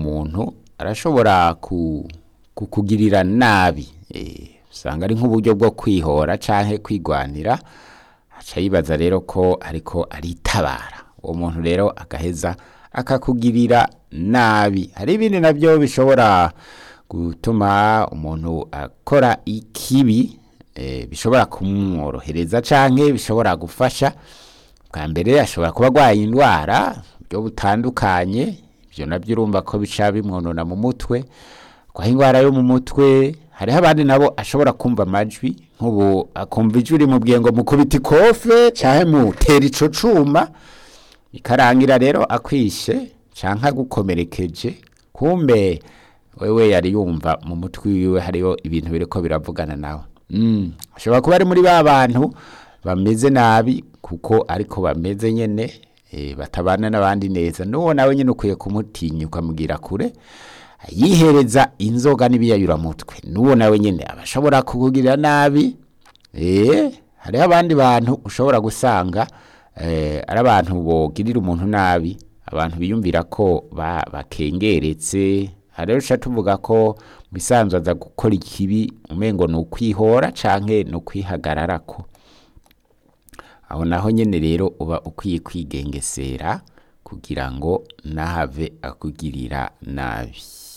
muntu arashobora ku- kukugirira nabi Eh, usanga ari nk'uburyo bwo kwihora canke kwigwanira aca yibaza rero ko ariko aritabara uwo muntu rero agaheza akakugirira nabi hari ibindi nabyo bishobora gutuma umuntu akora ikibi eh, bishobora kumworohereza canke bishobora gufasha bwa mbere ashobora kuba arwaye indwara buryo butandukanye ibyo nabyo urumva ko bica bimwonona mu mutwe kwaho indwara yo mu mutwe hariho abandi nabo ashobora kumva amajwi nk'ubu akumva ijwi rimubwiye ngo mukubita ikofe canke mutera ico cuma ikarangira rero akwishe canke agukomerekeje kumbe wewe yari yumva mu mutwe wiwe hariho ibintu biriko biravugana nawe mm. ashobora kuba ari muri ba bantu bameze nabi kuko ariko bameze nyene e, batabana n'abandi neza n'uwo nawe nyene ukwiye kumutinya ukamubwira kure yihereza inzoga n'ibiyayuramutwe n'uwo nawe nyene aba ashobora kukugirira nabi eh hariho abandi bantu ushobora gusanga eh, ari abantu bogirira umuntu nabi abantu biyumvira ko ba- bakengeretse hari rero uca tuvuga ko mu bisanzwe aza gukora ikibi umengo ni ukwihora canke ni ukwihagararako aho naho nyene rero uba ukwiye kwigengesera kugira ngo ntahave akugirira nabi